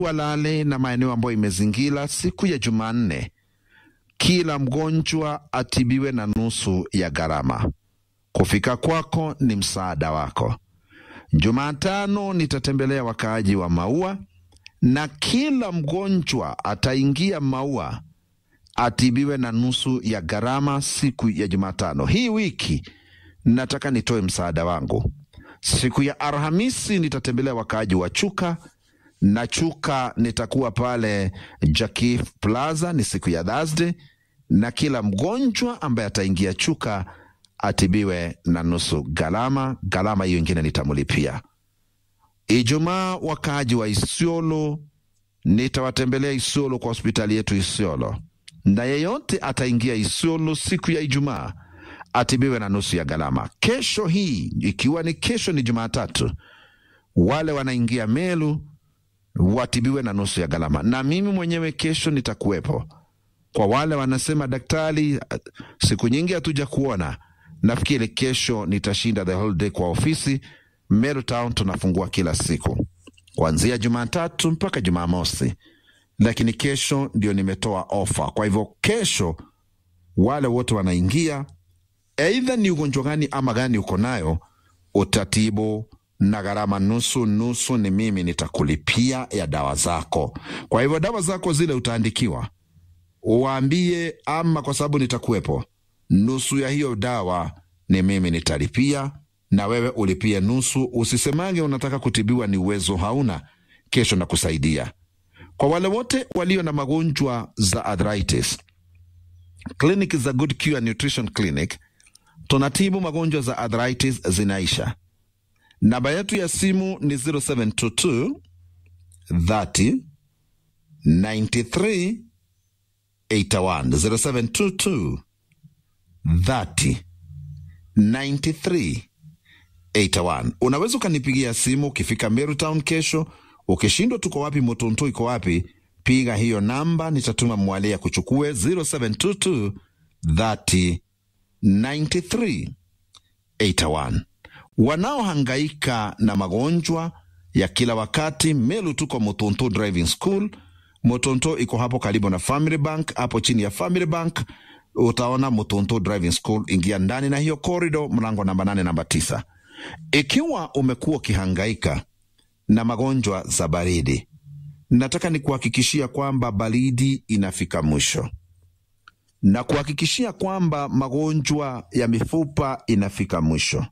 Walale na maeneo ambayo imezingira siku ya Jumanne, kila mgonjwa atibiwe na nusu ya gharama. Kufika kwako ni msaada wako. Jumatano nitatembelea wakaaji wa Maua na kila mgonjwa ataingia Maua atibiwe na nusu ya gharama siku ya Jumatano. Hii wiki nataka nitoe msaada wangu. Siku ya Alhamisi nitatembelea wakaaji wa Chuka na Chuka nitakuwa pale Jakif Plaza, ni siku ya Thursday, na kila mgonjwa ambaye ataingia Chuka atibiwe na nusu gharama. Gharama hiyo ingine nitamlipia. Ijumaa wakaaji wa Isiolo nitawatembelea Isiolo kwa hospitali yetu Isiolo, na yeyote ataingia Isiolo siku ya Ijumaa atibiwe na nusu ya gharama. Kesho hii ikiwa ni kesho ni Jumatatu, wale wanaingia Melu watibiwe na nusu ya gharama, na mimi mwenyewe kesho nitakuwepo. Kwa wale wanasema daktari, siku nyingi hatuja kuona, nafikiri kesho nitashinda the whole day kwa ofisi Meru Town. Tunafungua kila siku kuanzia Jumatatu mpaka Jumamosi, lakini kesho ndio nimetoa ofa. Kwa hivyo kesho wale wote wanaingia Aidha ni ugonjwa gani ama gani uko nayo, utatibu na gharama nusu nusu, ni mimi nitakulipia ya dawa zako. Kwa hivyo dawa zako zile utaandikiwa, uwaambie, ama kwa sababu nitakuwepo, nusu ya hiyo dawa ni mimi nitalipia, na wewe ulipie nusu. Usisemange unataka kutibiwa ni uwezo hauna, kesho nakusaidia. Kwa wale wote walio na magonjwa za arthritis, kliniki za Good Cure Nutrition Clinic tunatibu magonjwa za arthritis zinaisha. Namba yetu ya simu ni 0722 30 93 81, 0722 30 93 81. Unaweza ukanipigia simu ukifika Meru Town kesho. Ukishindwa tuko wapi, Motonto iko wapi, piga hiyo namba, nitatuma mwalia kuchukue 0722 30 9381. Wanaohangaika na magonjwa ya kila wakati, Melu tuko Motonto Driving School. Motonto iko hapo karibu na Family Bank, hapo chini ya Family Bank utaona Motonto Driving School. Ingia ndani na hiyo corridor, mlango namba nane, namba tisa. Ikiwa umekuwa ukihangaika na magonjwa za baridi, nataka nikuhakikishia kwamba baridi inafika mwisho na kuhakikishia kwamba magonjwa ya mifupa inafika mwisho.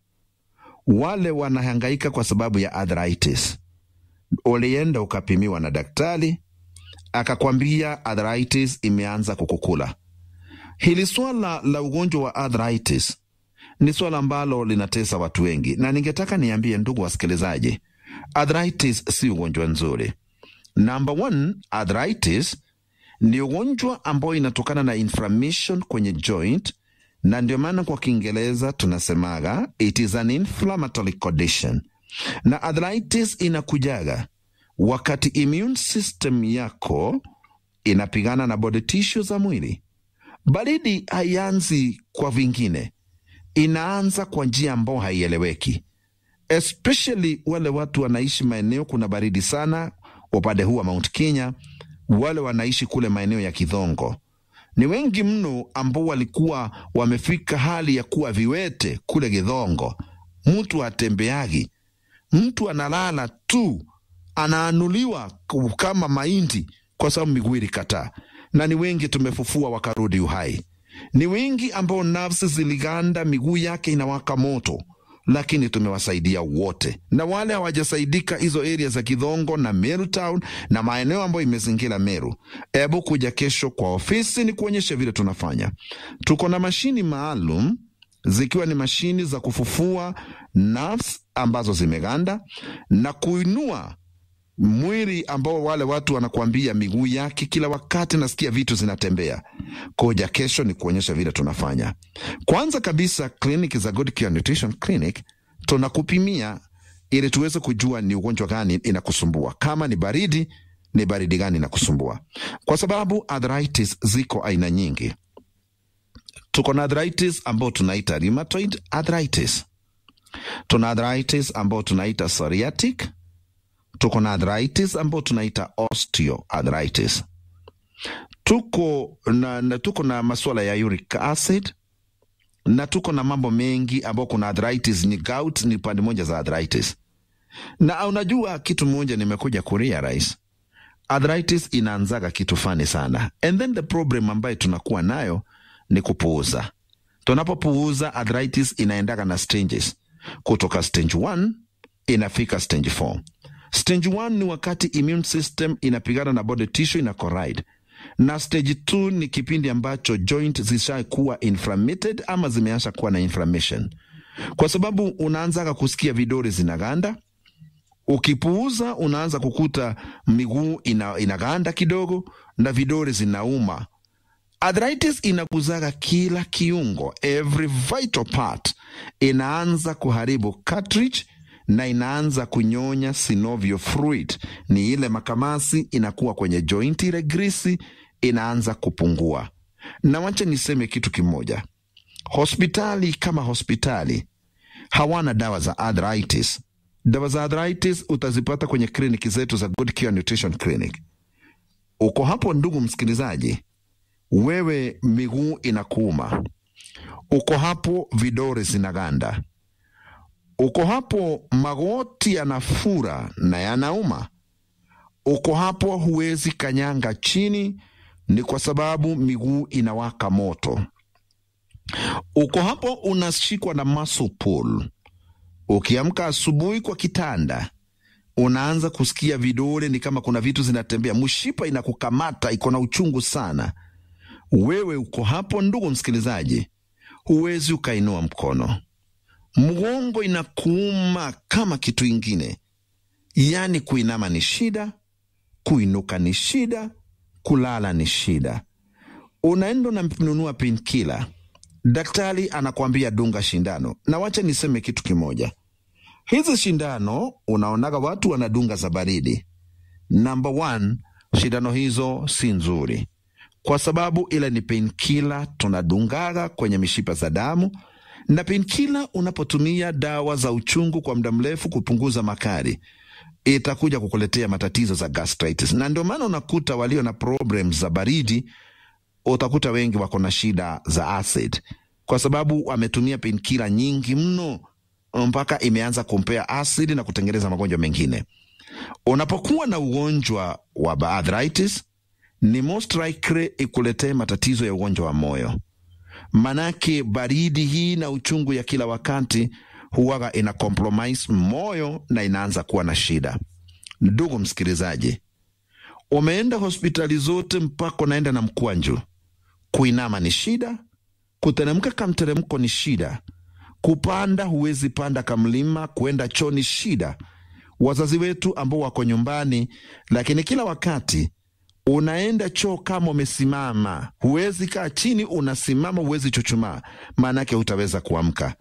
Wale wanahangaika kwa sababu ya arthritis, ulienda ukapimiwa na daktari akakwambia arthritis imeanza kukukula. Hili swala la ugonjwa wa arthritis ni swala ambalo linatesa watu wengi, na ningetaka niambie ndugu wasikilizaji, arthritis si ugonjwa nzuri. Number one, arthritis ni ugonjwa ambao inatokana na inflammation kwenye joint, na ndio maana kwa Kiingereza tunasemaga it is an inflammatory condition. Na arthritis inakujaga wakati immune system yako inapigana na body tissue za mwili. Baridi haianzi kwa vingine, inaanza kwa njia ambayo haieleweki, especially wale watu wanaishi maeneo kuna baridi sana, upande huu wa Mount Kenya wale wanaishi kule maeneo ya Kidhongo ni wengi mno, ambao walikuwa wamefika hali ya kuwa viwete kule Kidhongo. Mtu atembeagi, mtu analala tu, anaanuliwa kama mahindi kwa sababu miguu ilikataa, na ni wengi tumefufua wakarudi uhai. Ni wengi ambao nafsi ziliganda, miguu yake inawaka moto lakini tumewasaidia wote, na wale hawajasaidika hizo area za Kidhongo na Meru Town na maeneo ambayo imezingira Meru, hebu kuja kesho kwa ofisi ni kuonyesha vile tunafanya. Tuko na mashini maalum zikiwa ni mashini za kufufua nerves ambazo zimeganda na kuinua mwili ambao wale watu wanakuambia miguu yake kila wakati nasikia vitu zinatembea. Koja kesho ni kuonyesha vile tunafanya. Kwanza kabisa, kliniki za Good Cure Nutrition Clinic tunakupimia ili tuweze kujua ni ugonjwa gani inakusumbua. Kama ni baridi, ni baridi gani inakusumbua, kwa sababu arthritis ziko aina nyingi. Tuko na arthritis ambao tunaita rheumatoid arthritis, tuna arthritis ambao tunaita psoriatic tuko na arthritis ambayo tunaita osteoarthritis tuko na, na tuko na masuala ya uric acid na tuko na mambo mengi ambao kuna arthritis ni gout ni pande moja za arthritis na unajua kitu moja nimekuja kurealize arthritis inaanzaga kitu fani sana and then the problem ambayo tunakuwa nayo ni kupuuza tunapopuuza arthritis inaendaga na stages kutoka stage 1 inafika stage 4 stage 1 ni wakati immune system inapigana na body tissue ina corride na stage 2 ni kipindi ambacho joint zishakuwa inflamed ama zimeanza kuwa na inflammation kwa sababu unaanzaga kusikia vidole zinaganda ukipuuza unaanza kukuta miguu ina, inaganda kidogo na vidole zinauma arthritis inaguzaga kila kiungo every vital part inaanza kuharibu cartilage na inaanza kunyonya synovial fluid ni ile makamasi inakuwa kwenye joint ile grisi inaanza kupungua na wacha niseme kitu kimoja hospitali kama hospitali hawana dawa za arthritis dawa za arthritis utazipata kwenye kliniki zetu za Good Cure Nutrition Clinic. Uko hapo ndugu msikilizaji, wewe miguu inakuuma, uko hapo vidore zinaganda, uko hapo magoti yanafura na yanauma, uko hapo huwezi kanyanga chini, ni kwa sababu miguu inawaka moto, uko hapo unashikwa na muscle pull Ukiamka asubuhi kwa kitanda, unaanza kusikia vidole ni kama kuna vitu zinatembea, mshipa inakukamata, iko na uchungu sana. Wewe uko hapo, ndugu msikilizaji, huwezi ukainua mkono, mgongo inakuuma kama kitu ingine, yaani kuinama ni shida, kuinuka ni shida, kulala ni shida. Unaenda unanunua painkiller, daktari anakwambia dunga shindano, na wacha niseme kitu kimoja hizi shindano unaonaga watu wanadunga za baridi. Number one, shindano hizo si nzuri, kwa sababu ile ni painkiller tunadungaga kwenye mishipa za damu, na painkiller unapotumia dawa za uchungu kwa muda mrefu kupunguza makali itakuja kukuletea matatizo za gastritis, na ndio maana unakuta walio na problem za baridi, utakuta wengi wako na shida za acid, kwa sababu wametumia painkiller nyingi mno mpaka imeanza kumpea asidi na kutengeneza magonjwa mengine. Unapokuwa na ugonjwa wa arthritis, ni most likely ikuletee matatizo ya ugonjwa wa moyo, manake baridi hii na uchungu ya kila wakati huwaga ina compromise moyo na inaanza kuwa na shida. Ndugu msikilizaji, umeenda hospitali zote mpaka unaenda na mkwanju, kuinama ni shida, kuteremka kamteremko ni shida kupanda huwezi panda kamlima, kuenda choo ni shida. Wazazi wetu ambao wako nyumbani, lakini kila wakati unaenda choo kama umesimama, huwezi kaa chini, unasimama, huwezi chuchumaa, maanake hutaweza kuamka.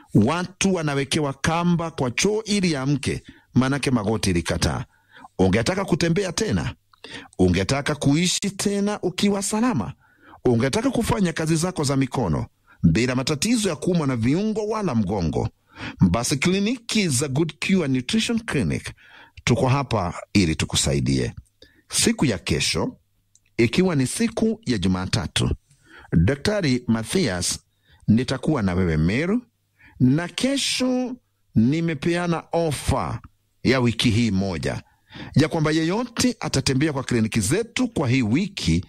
Watu wanawekewa kamba kwa choo ili amke, maanake magoti ilikataa. Ungetaka kutembea tena, ungetaka kuishi tena ukiwa salama, ungetaka kufanya kazi zako za mikono bila matatizo ya kuumwa na viungo wala mgongo, basi kliniki za Good Cure Nutrition Clinic tuko hapa ili tukusaidie. Siku ya kesho, ikiwa ni siku ya Jumatatu, Daktari Mathias nitakuwa na wewe Meru, na kesho nimepeana ofa ya wiki hii moja ya kwamba yeyote atatembea kwa kliniki zetu kwa hii wiki,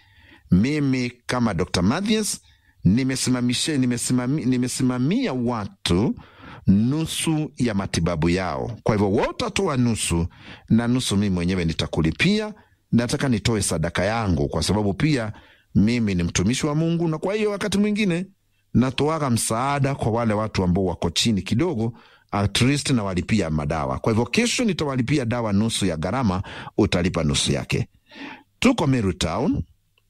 mimi kama Dr. Mathias nimesimamisha nimesimami, nimesimamia watu nusu ya matibabu yao. Kwa hivyo wewe utatoa nusu na nusu mimi mwenyewe nitakulipia. Nataka nitoe sadaka yangu, kwa sababu pia mimi ni mtumishi wa Mungu, na kwa hiyo wakati mwingine natoaga msaada kwa wale watu ambao wako chini kidogo, at least nawalipia madawa. Kwa hivyo kesho nitawalipia dawa nusu ya gharama, utalipa nusu yake. Tuko Meru Town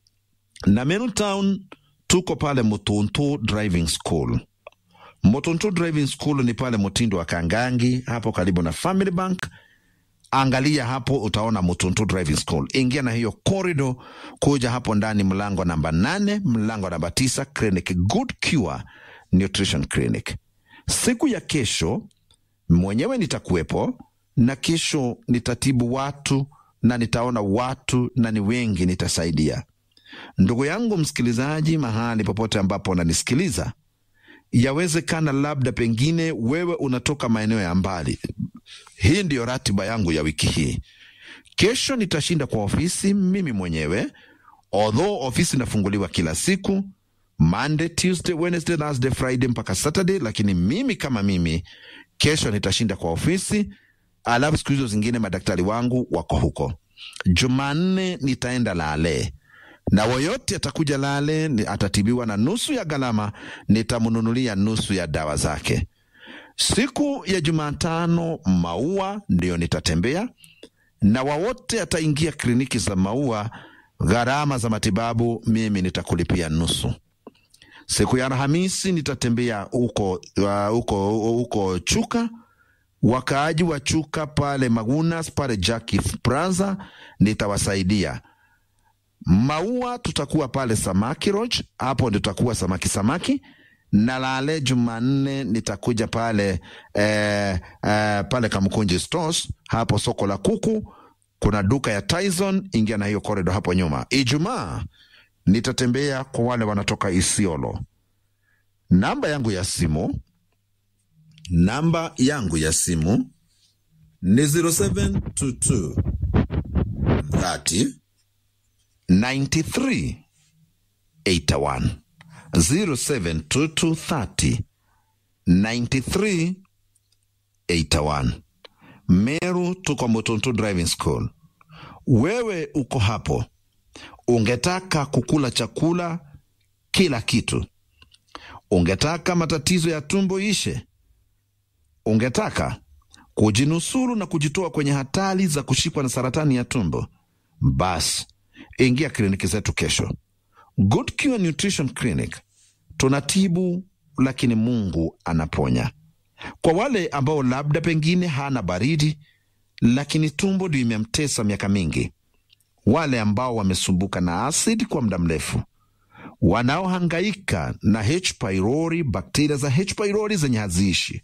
na Meru Town tuko pale Mutuntu Driving School. Mutuntu Driving School ni pale Mtindo wa Kangangi, hapo karibu na Family Bank. Angalia hapo, utaona Mutuntu Driving School. Ingia na hiyo corridor, kuja hapo ndani, mlango namba nane, mlango namba tisa, clinic Good Cure Nutrition Clinic. Siku ya kesho mwenyewe nitakuwepo na kesho nitatibu watu na nitaona watu na ni wengi nitasaidia. Ndugu yangu msikilizaji, mahali popote ambapo unanisikiliza, yawezekana labda pengine wewe unatoka maeneo ya mbali. Hii ndiyo ratiba yangu ya wiki hii. Kesho nitashinda kwa ofisi mimi mwenyewe, although ofisi inafunguliwa kila siku Monday, Tuesday, Wednesday, Thursday, Friday mpaka Saturday, lakini mimi kama mimi kesho nitashinda kwa ofisi, alafu siku hizo zingine madaktari wangu wako huko. Jumanne nitaenda Lale na woyote atakuja Lale ni- atatibiwa na nusu ya gharama, nitamnunulia nusu ya dawa zake. Siku ya Jumatano Maua ndiyo nitatembea na wawote ataingia kliniki za Maua, gharama za matibabu mimi nitakulipia nusu. Siku ya Alhamisi nitatembea huko uh, huko huko Chuka, wakaaji wa Chuka pale Magunas pale Jackie Plaza nitawasaidia. Maua tutakuwa pale Samaki Lodge, hapo ndio tutakuwa samaki samaki na Lale Jumanne nitakuja pale eh, eh, pale Kamkunji Stores, hapo soko la kuku kuna duka ya Tyson, ingia na hiyo korido hapo nyuma. Ijumaa nitatembea kwa wale wanatoka Isiolo. Namba yangu ya simu, namba yangu ya simu ni 0722 30 93 81 0722 30 93 81. Meru tuko Mutuntu Driving School. Wewe uko hapo, ungetaka kukula chakula kila kitu, ungetaka matatizo ya tumbo ishe, ungetaka kujinusuru na kujitoa kwenye hatari za kushikwa na saratani ya tumbo, basi ingia kliniki zetu kesho. Good Cure Nutrition Clinic tunatibu, lakini Mungu anaponya. Kwa wale ambao labda pengine hana baridi, lakini tumbo ndio imemtesa miaka mingi, wale ambao wamesumbuka na asidi kwa muda mrefu, wanaohangaika na H pylori, bakteria za H pylori zenye haziishi,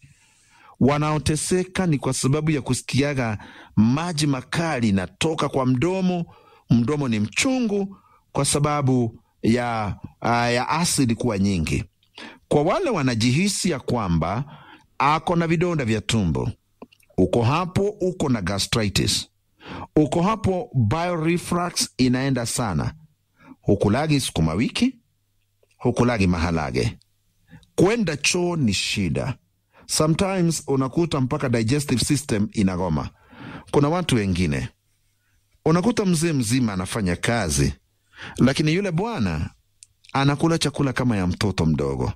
wanaoteseka ni kwa sababu ya kusikiaga maji makali inatoka kwa mdomo, mdomo ni mchungu kwa sababu ya, uh, ya asidi kuwa nyingi. Kwa wale wanajihisi ya kwamba ako na vidonda vya tumbo, uko hapo, uko na gastritis, uko hapo, bioreflux inaenda sana, hukulagi sukuma wiki, hukulagi maharage, kwenda choo ni shida. Sometimes unakuta mpaka digestive system inagoma. Kuna watu wengine unakuta mzee mzima anafanya kazi, lakini yule bwana anakula chakula kama ya mtoto mdogo,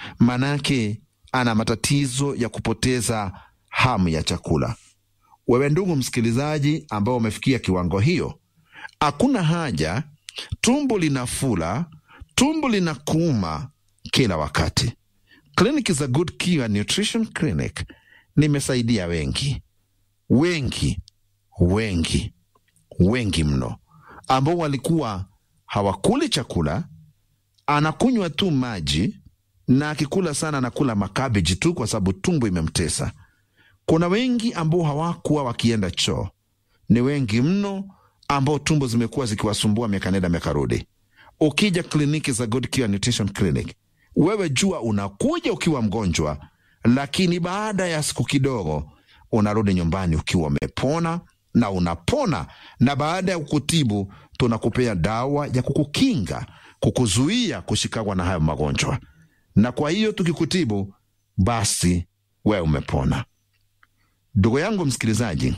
manake ana matatizo ya kupoteza hamu ya chakula. Wewe ndugu msikilizaji, ambao umefikia kiwango hiyo, hakuna haja tumbo linafula, tumbo linakuuma kila wakati. Kliniki za Good Cure Nutrition Clinic nimesaidia wengi wengi wengi wengi mno, ambao walikuwa hawakuli chakula, anakunywa tu maji na akikula sana anakula makabeji tu kwa sababu tumbo imemtesa. Kuna wengi ambao hawakuwa wakienda choo, ni wengi mno ambao tumbo zimekuwa zikiwasumbua miaka nenda miaka rudi. Ukija kliniki za Good Cure Nutrition Clinic, wewe jua unakuja ukiwa mgonjwa, lakini baada ya siku kidogo unarudi nyumbani ukiwa umepona na unapona, na baada ya kukutibu tunakupea dawa ya kukukinga, kukuzuia kushikagwa na hayo magonjwa, na kwa hiyo tukikutibu, basi wewe umepona. Ndugu yangu msikilizaji,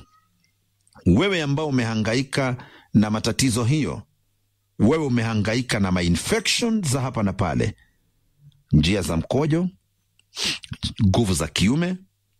wewe ambao umehangaika na matatizo hiyo, wewe umehangaika na mainfection za hapa na pale, njia za mkojo, nguvu za kiume,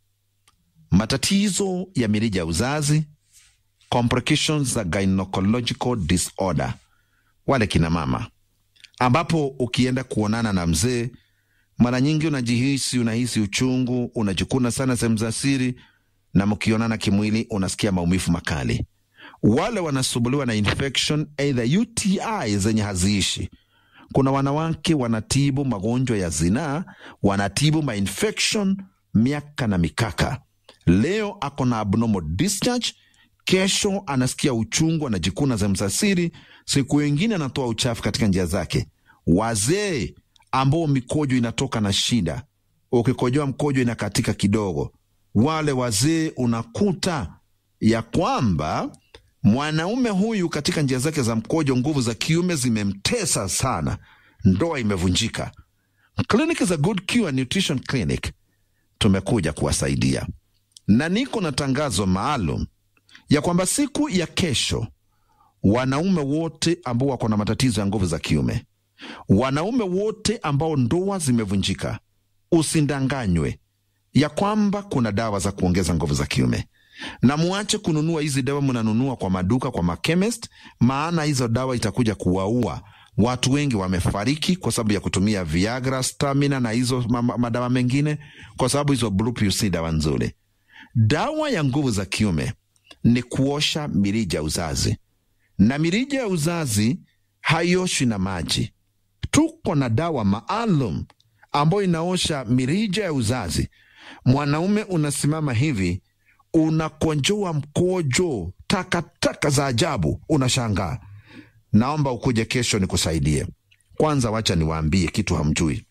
matatizo ya mirija ya uzazi, complications za gynecological disorder, wale kina mama, ambapo ukienda kuonana na mzee, mara nyingi unajihisi, unahisi uchungu, unajikuna sana sehemu za siri, na mkionana kimwili unasikia maumivu makali. Wale wanasumbuliwa na infection either UTI zenye haziishi. Kuna wanawake wanatibu magonjwa ya zinaa, wanatibu mainfection miaka na mikaka, leo ako na abnormal discharge, kesho anasikia uchungu, anajikuna za msasiri, siku wengine anatoa uchafu katika njia zake. Wazee ambao mikojo inatoka na shida, ukikojoa mkojo inakatika kidogo, wale wazee unakuta ya kwamba mwanaume huyu katika njia zake za mkojo, nguvu za kiume zimemtesa sana, ndoa imevunjika. Kliniki za Good Cure Nutrition Clinic tumekuja kuwasaidia, na niko na tangazo maalum ya kwamba siku ya kesho, wanaume wote ambao wako na matatizo ya nguvu za kiume, wanaume wote ambao ndoa zimevunjika, usindanganywe ya kwamba kuna dawa za kuongeza nguvu za kiume na muache kununua hizi dawa, mnanunua kwa maduka, kwa makemist, maana hizo dawa itakuja kuwaua watu. Wengi wamefariki kwa sababu ya kutumia Viagra, stamina na hizo madawa mengine, kwa sababu hizo Blue Pill si dawa nzuri. Dawa ya nguvu za kiume ni kuosha mirija ya uzazi, na mirija ya uzazi haioshwi na maji. Tuko na dawa maalum ambayo inaosha mirija ya uzazi. Mwanaume unasimama hivi unakonjoa mkojo takataka za ajabu, unashangaa. Naomba ukuje kesho nikusaidie. Kwanza wacha niwaambie kitu hamjui.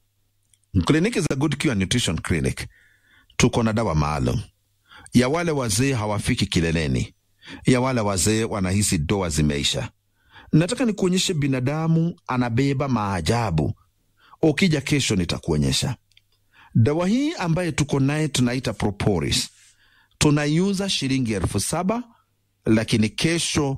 Kliniki za Good Cure Nutrition Clinic tuko na dawa maalum ya wale wazee hawafiki kileleni, ya wale wazee wanahisi doa zimeisha. Nataka nikuonyeshe binadamu anabeba maajabu. Ukija kesho nitakuonyesha dawa hii ambaye tuko naye, tunaita Propolis tunaiuza shilingi elfu saba lakini kesho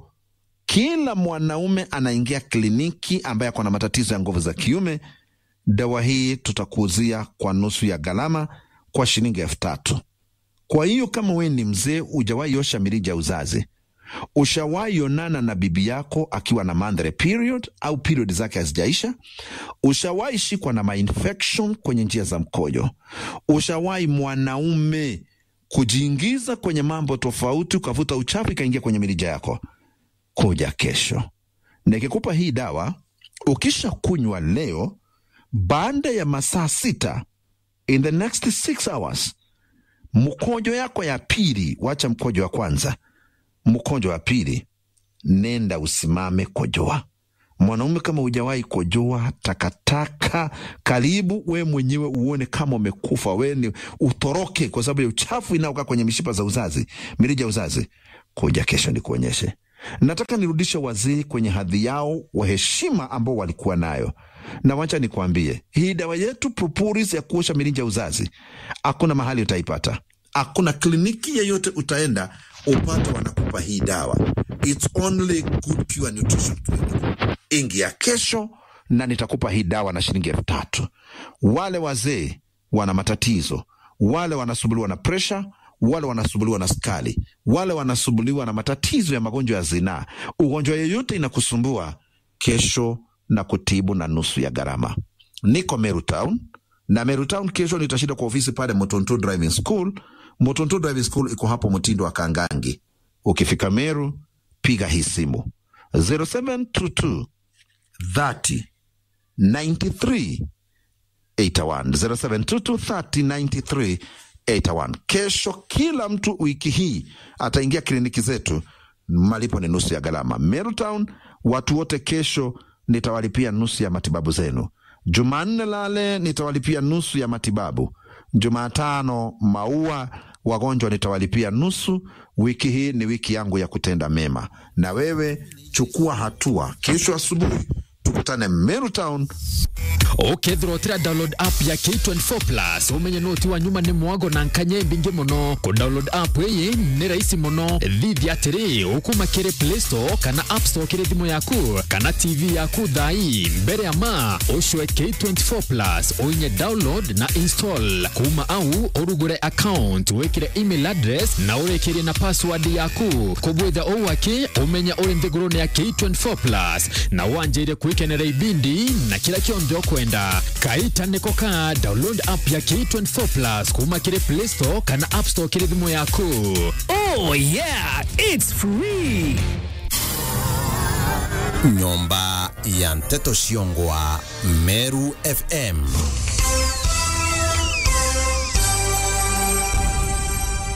kila mwanaume anaingia kliniki ambaye ako na matatizo ya nguvu za kiume, dawa hii tutakuuzia kwa nusu ya gharama kwa shilingi elfu tatu. Kwa hiyo kama wewe ni mzee, ujawahi osha mirija ya uzazi, ushawahi onana na bibi yako akiwa na mandhari period au period zake hazijaisha, ushawahi shikwa na mainfection kwenye njia za mkojo, ushawahi mwanaume kujiingiza kwenye mambo tofauti, ukavuta uchafu ikaingia kwenye mirija yako, kuja kesho nikikupa hii dawa. Ukisha kunywa leo, baada ya masaa sita, in the next six hours, mkojo yako ya pili, wacha mkojo wa kwanza, mkojo wa pili, nenda usimame kojoa. Mwanaume kama hujawahi kojoa takataka, karibu we mwenyewe uone kama umekufa, we ni utoroke, kwa sababu ya uchafu inaokaa kwenye mishipa za uzazi, mirija ya uzazi. Kuja kesho nikuonyeshe. Nataka nirudishe wazee kwenye hadhi yao wa heshima ambao walikuwa nayo, na wacha nikwambie, hii dawa yetu Propolis ya kuosha mirija ya uzazi, hakuna mahali utaipata, hakuna kliniki yeyote utaenda upate wanakupa hii dawa. It's only Good Cure Nutrition Clinic. Ingia kesho na nitakupa hii dawa na shilingi elfu tatu. Wale wazee wana matatizo, wale wanasumbuliwa na presha, wale wanasumbuliwa na skali, wale wanasumbuliwa na matatizo ya magonjwa ya zinaa, ugonjwa yeyote inakusumbua, kesho na kutibu na nusu ya gharama. Niko Meru Town na Meru Town kesho nitashinda kwa ofisi pale Motonto Driving School. Motonto Driving School iko hapo mtindo wa Kangangi. Ukifika Meru, piga hii simu 0722 30 93 81 0722 30 93 81. Kesho kila mtu wiki hii ataingia kliniki zetu, malipo ni nusu ya gharama. Meru Town, watu wote kesho nitawalipia nusu ya matibabu zenu. Jumanne lale nitawalipia nusu ya matibabu. Jumatano maua wagonjwa nitawalipia nusu. Wiki hii ni wiki yangu ya kutenda mema, na wewe chukua hatua. Kesho asubuhi tukutane Meru Town. ukethirwo tira download app ya K24 plus umenye noti wa nyuma ni mwago na nkanye mbingi muno ku download app iyi ni rahisi muno thithi atiri ukuma kiri play store kana app store kiri thimu yaku kana tv yaku thai mbere ya ma ucwe K24 plus uinye download na install kuma au urugure account wikire email address na urekirie na password yaku kubwitha uwaki umenya uri nthiguruni ya K24 plus na wanjire kwikenera ibindi na kila kionthe ukwenda kaita niko ka download app ya K24 plus kuma kiri play store kana app store kiri thimu yaku Oh yeah, it's free. nyomba ya mteto Shiongwa, Meru FM.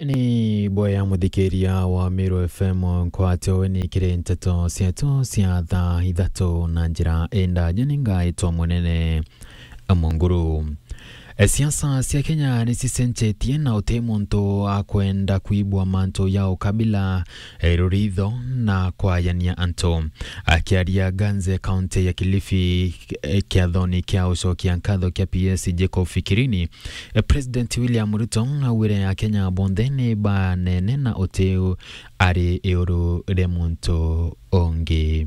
ni boya muthikiria wa Meru FM nkwatyo ni kiri nteto cietu cia thaa ithatu na njira enda nyenengaitwa munene munguru E, siasa cia Kenya ni cicenjetie na uti muntu akwenda kuibwa mantu ya ukabila e, ruritho na kwayania antu akiaria Ganze kaunti ya Kilifi e, kiathoni kia ucokia nkatho kia PS Jacob Fikirini e, President William Ruto augire a Kenya bonthe ni banene na uti ari iuru ria muntu ungi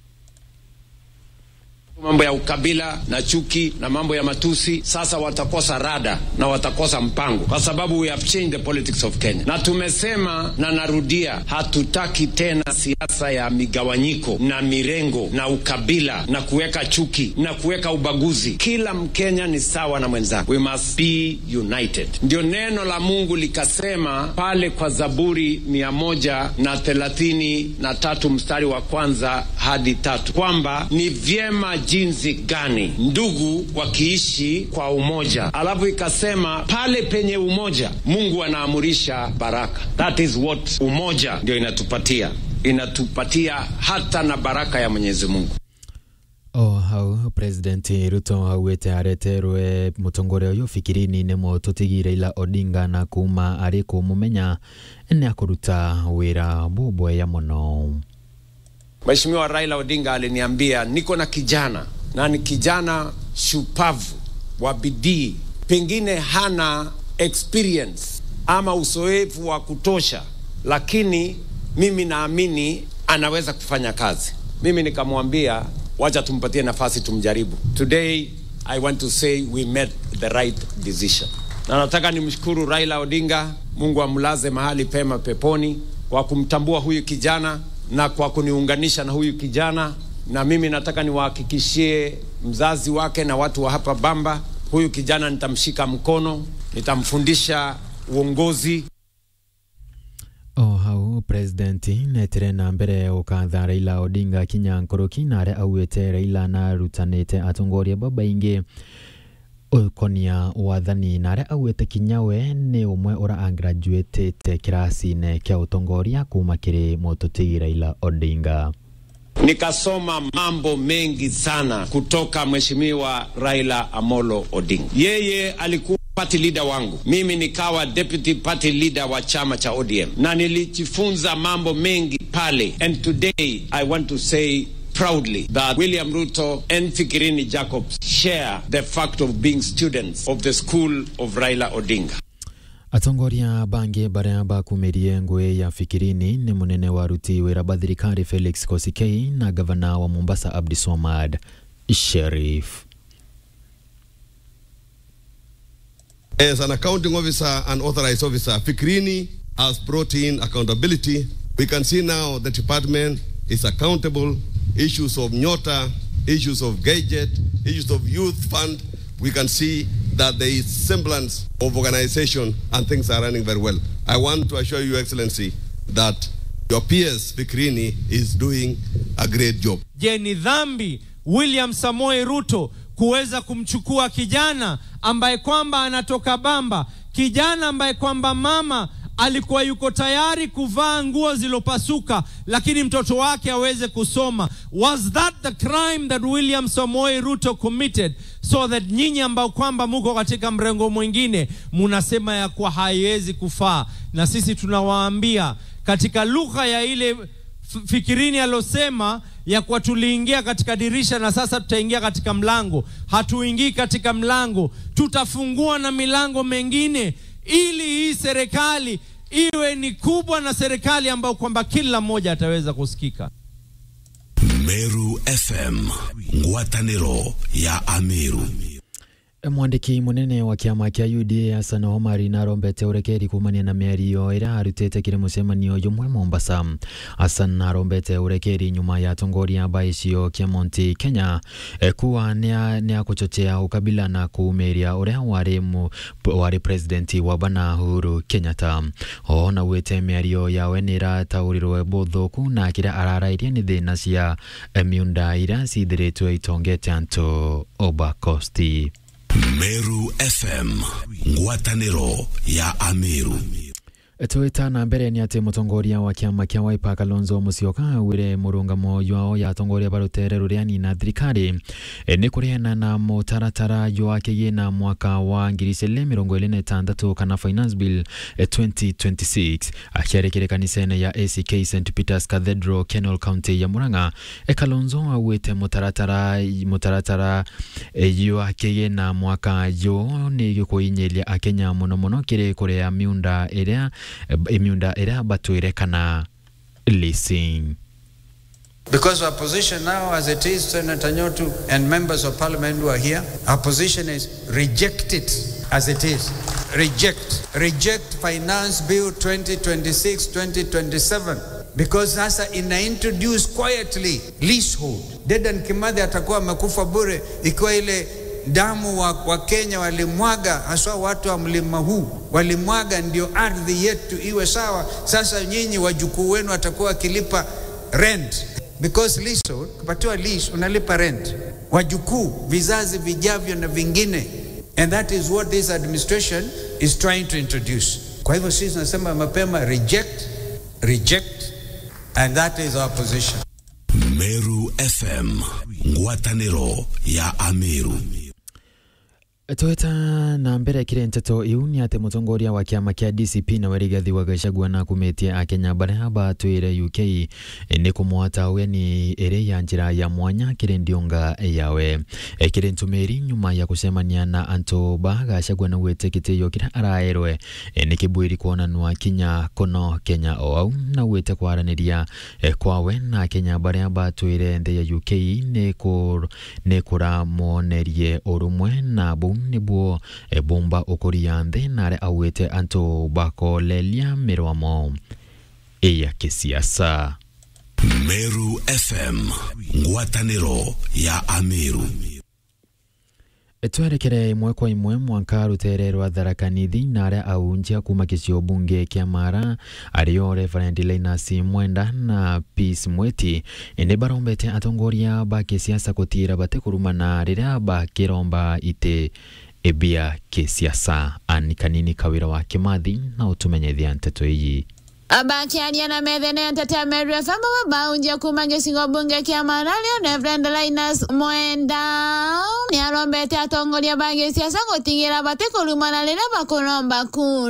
mambo ya ukabila na chuki na mambo ya matusi, sasa watakosa rada na watakosa mpango, kwa sababu we have changed the politics of Kenya. Na tumesema na narudia, hatutaki tena siasa ya migawanyiko na mirengo na ukabila na kuweka chuki na kuweka ubaguzi. Kila Mkenya ni sawa na mwenzake, we must be united. Ndio neno la Mungu likasema pale kwa Zaburi mia moja na thelathini na tatu mstari wa kwanza hadi tatu kwamba ni vyema jinsi gani ndugu wakiishi kwa umoja. Alafu ikasema pale penye umoja Mungu anaamurisha baraka. That is what umoja ndio inatupatia, inatupatia hata na baraka ya Mwenyezi Mungu. o hau president ruto augite areterwe mutongoria uyu fikirini ni mututigi raila odinga na kuma ari kumumenya ni akuruta wira bubweya muno Mheshimiwa Raila Odinga aliniambia niko na kijana na ni kijana shupavu wa bidii, pengine hana experience ama uzoefu wa kutosha, lakini mimi naamini anaweza kufanya kazi. Mimi nikamwambia wacha tumpatie nafasi tumjaribu. Today I want to say we made the right decision, na nataka nimshukuru Raila Odinga, Mungu amlaze mahali pema peponi kwa kumtambua huyu kijana na kwa kuniunganisha na huyu kijana, na mimi nataka niwahakikishie mzazi wake na watu wa hapa Bamba, huyu kijana nitamshika mkono, nitamfundisha uongozi. o hau president netire na mbere ukatha raila odinga kinya nkoroki na aria augite raila narutanite atongoria babaingi ukonia wathani na aria augite kinya we ni umwe ura angraduatete kirasine kia utongoria kuma kiri mututigi raila odinga Nikasoma mambo mengi sana kutoka Mheshimiwa Raila Amolo Odinga. Yeye alikuwa party leader wangu, mimi nikawa deputy party leader wa chama cha ODM, na nilijifunza mambo mengi pale, and today I want to say proudly that William Ruto and Fikirini Jacobs share the fact of being students of the school of Raila Odinga. atongoria bangi baria bakumirie ngui ya fikirini ni munene wa ruti wira ba thirikari felix kosikei na gavana wa mombasa abdi somad sherif As an accounting officer and authorized officer, Fikrini has brought in accountability. We can see now the department is accountable. Issues of Nyota, issues of gadget, issues of youth fund, we can see that there is semblance of organization and things are running very well. I want to assure you, Excellency, that your PS Fikrini is doing a great job. Je, ni dhambi William Samoei Ruto kuweza kumchukua kijana ambaye kwamba anatoka Bamba, kijana ambaye kwamba mama alikuwa yuko tayari kuvaa nguo zilopasuka, lakini mtoto wake aweze kusoma. Was that the crime that William Samoei Ruto committed? So that nyinyi ambao kwamba muko katika mrengo mwingine munasema ya kuwa haiwezi kufaa, na sisi tunawaambia katika lugha ya ile F- Fikirini alosema ya kuwa tuliingia katika dirisha na sasa tutaingia katika mlango. Hatuingii katika mlango, tutafungua na milango mengine, ili hii serikali iwe ni kubwa na serikali ambayo kwamba kila mmoja ataweza kusikika. Meru FM, ngwatanĩro ya Ameru. mwandiki munene wa kiama kia UDA Hassan Omar narombete urekeri kumania na mĩario ĩrĩa arutĩte kĩrĩ mũcemanio jumwe Mombasa Hassan narombete urekeri nyuma ya atongoria a icio kia Mount Kenya eh, kuwa nĩ akuchochea ukabila na kuumĩria ũrĩa warĩ mu- warĩ president wa bana Uhuru Kenyatta o na gwĩte mĩario yawe nĩ ĩrataũrirwo bũthũku na kĩrĩa ararairie nĩ thĩna cia eh, miunda iria cithirĩtwo itongete antũ Obakosti Meru FM, ngwatanĩro ya Ameru. twita na mbere ni ati mutongoria wa kiama kia Wiper Kalonzo Musyoka augire murungamo yao ya atongoria barutere ruria nina thirikari e, ni kuriana na mutaratara jwa kigina mwaka wa ngiri igĩrĩ mĩrongo ĩrĩ na ĩtandatũ kana finance bill e, 2026 akiarekire kanisa-inĩ ya ACK St Peters Cathedral Kenol County ya Murang'a e, Kalonzo augite mutaratara mutaratara e, jwa kigina mwaka jo ni gĩkũinyiria akenya mũno mũno kĩrĩ kũrĩa miunda ĩrĩa imiunda ĩrĩa batwĩre kana leasing Because our position now, as it is, Senator Nyotu and members of parliament who are here, our position is reject it as it is. Reject. Reject Finance Bill 2026 2027 because sasa ina introduce quietly leasehold. Dedan Kimathi atakuwa amekufa bure ikiwa ile damu wa, wa Kenya walimwaga, haswa watu wa mlima huu walimwaga, ndio ardhi yetu iwe sawa. Sasa nyinyi wajukuu wenu watakuwa wakilipa rent because leasehold, kupatiwa lease unalipa rent, wajukuu, vizazi vijavyo na vingine, and that is what this administration is trying to introduce. Kwa hivyo sisi tunasema mapema reject, reject, and that is our position. Meru FM, ngwatanĩro ya Ameru. tweta na mbere kire nteto iu ni ati mutongoria wa kiama kia DCP na Rigathi wa Gachagua na kumetie akenya baria batwire UK ni kumwata weni iri ya njira ya mwanya kiri ndionga yawe e, kiri ntumiri nyuma ya kucemania na antu ba Gachagua na gwite kitio kiria araerwe e, ni kibwiri kuonanwa kinya kono Kenya o au na gwite kwaraniria e, kwawe na akenya baria batwire nthi ya UK ni kur ni kuramonerie urumwe na bu nĩguo bumba ũkũria thĩ na arĩa augĩte antũ bakolelia mĩrwamo ya kĩsiasa Meru FM, ngwatanĩro ya Ameru. twerekere imwe kwa imwe mwanka rutere rwa tharakanithi na aria aunjia kuma gicio bunge kia mara ario reverend Linus Mwenda na Peace Mweti ni barombete atongoria ba kisiasa kutira bate kurumana riria bakiromba ite ebia kisiasa ani kanini kawira wa kimathi na utumenyethia nteto iyi abakiaria na methene ntete Meru FM babaunjia kuma gicigo bunge kia Marario Reverend Linus Mwenda ni arombete atongoria ba giciaca gutigira bati kurumana riria bakuromba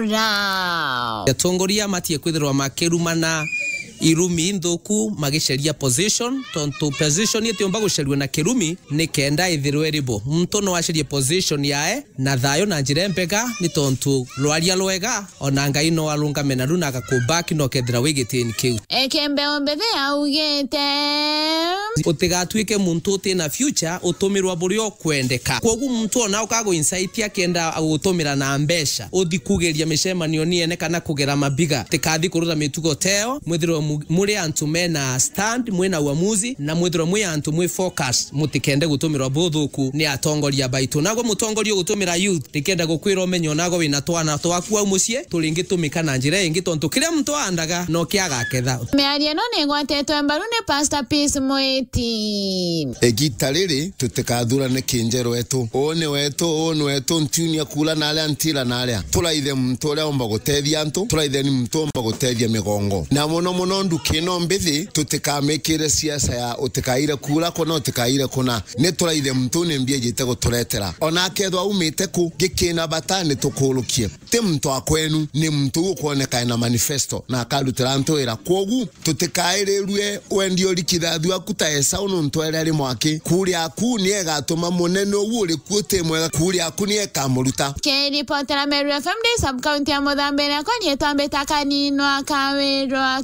kura atongoria matie kwithirwa makirumana irumi nthuku magiceria position tontu position itiumba gucerio na kirumi ni kenda ithirwe ribo muntu no acerie position yae na thayo na njira mpega ni tontu rwaria rwega ona ngai no arungame naru na agakubaki no kethira wigitini kiu ekembeo mbethe augite utigatuike muntu utina future utumirwa buria kwendeka koguo muntu ona ukago insight akienda gutumira na mbeca uthi kugeria micemanio niene kana kugera mabiga tikathi kurura mitugo teo mwithirwa muri antu mena stand mwina uamuzi na mwithirwa mwi antu mwi focus mutikende gutumirwa buthuku ni atongoria baitu nago mutongoria gutumira youth tikenda gukwira umenyo nago wina twana twaku au mucii turingitumika na njira ingi tontu kiria muntu andaga no kiagaketha miario no nigwatetwe mbaru ni Pastor Peace Mwiti igita riri tutikathurane kinjero wetu uu ni wetu uu ni wetu ntunia kula na aria ntira na aria turaithe muntu uria omba gutethia antu turaithe ni muntu omba gutethia migongo na muno muno nduki ino mbithi tutikamikire siasa ya utikaire kura kuna utikaire kuna ni turaithe muntu ni mbia jite guturetera ona kethwa umite ku gikina bata ni tukurukie ti muntu akwenu ni muntu ukwoneka na manifesto na akarutira antu wira kwogu tutikairerue wendi urikithathu aku ta esau nuntu eria ari mwaki kuria aku ni egatuma munene ugu uri kuo ti mwega kuria aku ni ekamuruta kiripotera Meru FM ndi sub county ya Muthambire ako nietwambita kaninwa kawirwa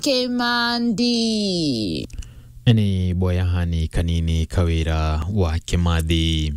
kimandi ni boyahani kanini kawira wa kimathi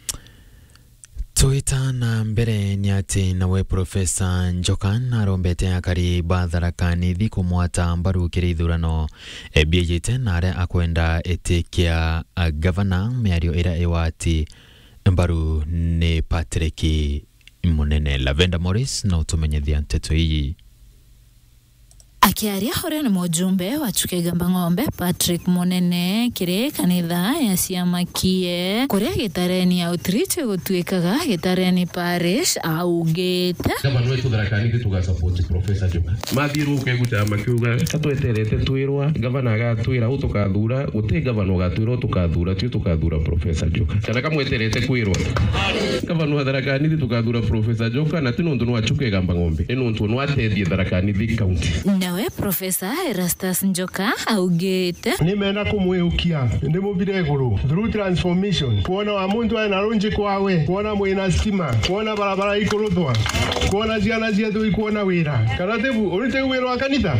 twita na mbere ni ati nawe profesa njokan arombete akari batharakanithi kumwata mbaru kiri ithurano ebiejite na aria akwenda itikia gavana miario ira iwati mbaru ni Patrick Munene Lavenda Morris na utumenyethia nteto iyi akiaria uria ni mujumbe wa chukegamba ng'ombe patrick munene kiri kanitha ya ciamakie kuria gitareni outreach gutuikaga gitareni parish augite gavana wetu tharakanithi tugasapoti profesa joka mathiũrũke gucama makiuga tatweterete twirwa gavana agatwira u tukathura guti gavana ugatwira u tukathura tio tukathura profesa joka kana kamweterete kwirwa gavana wa tharakanithi tukathura profesa joka na ti nundu nwachuke gamba ng'ombe ni nundu nwatethie tharakanithi kaunti nawe profesa erastus njoka augite nimenda kumwiukia ndi muvire iguru through transformation kuona wa muntu aina runji kwawe kuona mwina stima kuona barabara ikuruthwa kuona ciana ciethu ikuona wira kana tibu uri tiguwira wa kanitha